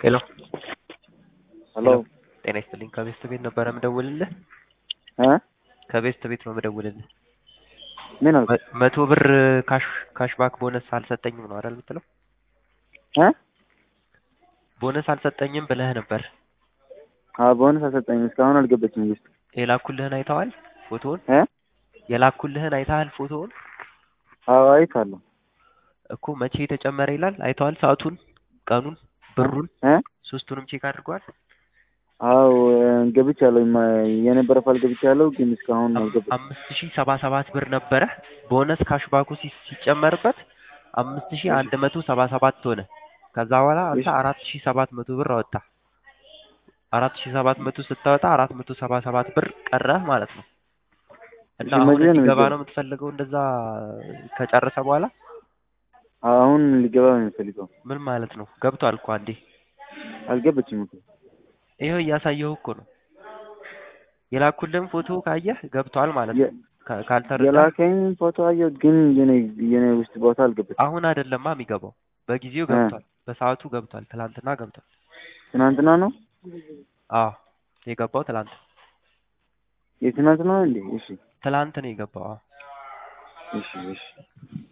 ሄሎ ሄሎ ጤና ይስጥልኝ። ከቤስት ቤት ነበረ ምደውልልህ። እ ከቤስት ቤት ነው ምደውልልህ። ምን አልክ? መ- መቶ ብር ካሽ ካሽ ባክ ቦነስ አልሰጠኝም ነው አይደል የምትለው? እ ቦነስ አልሰጠኝም ብለህ ነበር። አዎ ቦነስ አልሰጠኝም እስካሁን አልገባችም ውስጥ የላኩልህን አይተዋል? ፎቶውን እ የላኩልህን አይተሃል? ፎቶውን አዎ አይቻለሁ። እኮ መቼ የተጨመረ ይላል። አይተዋል? ሰዓቱን፣ ቀኑን፣ ብሩን እ ሶስቱንም ቼክ አድርገዋል? አዎ ገብቻለሁ። ማ- የነበረ ፋይል ገብቻለሁ ግን እስካሁን አልገባችም። አምስት ሺህ ሰባ ሰባት ብር ነበረ ቦነስ ካሽባኩ ሲ- ሲጨመርበት አምስት ሺህ አንድ መቶ ሰባ ሰባት ሆነ። ከዛ በኋላ አንተ እሺ። አራት ሺህ ሰባት መቶ ብር አወጣ። አራት ሺህ ሰባት መቶ ስታወጣ አራት መቶ ሰባ ሰባት ብር ቀረህ ማለት ነው። እና እሺ፣ አሁን መቼ ነው እንዲገባ የሚገባው? ነው የምትፈልገው? እንደዛ ከጨረሰ በኋላ አሁን ሊገባ ነው የሚፈልገው። ምን ማለት ነው? ገብቷል እኮ አንዴ። አልገባችም እኮ ይኸው እያሳየሁ እኮ ነው። የላኩልህን ፎቶ ካየህ ገብቷል ማለት ነው። የ- ካ- ካልተረዳ የላከኝ ፎቶ አየሁት ግን የኔ የኔ ውስጥ ቦታ አልገባችም። አሁን አይደለማ የሚገባው፣ በጊዜው እ ገብቷል፣ በሰዓቱ ገብቷል፣ ትላንትና ገብቷል። ትናንትና ነው አዎ የገባው ትላንት የትናንትና ነው እንዴ? እሺ ትላንት ነው የገባው። አዎ እሺ እሺ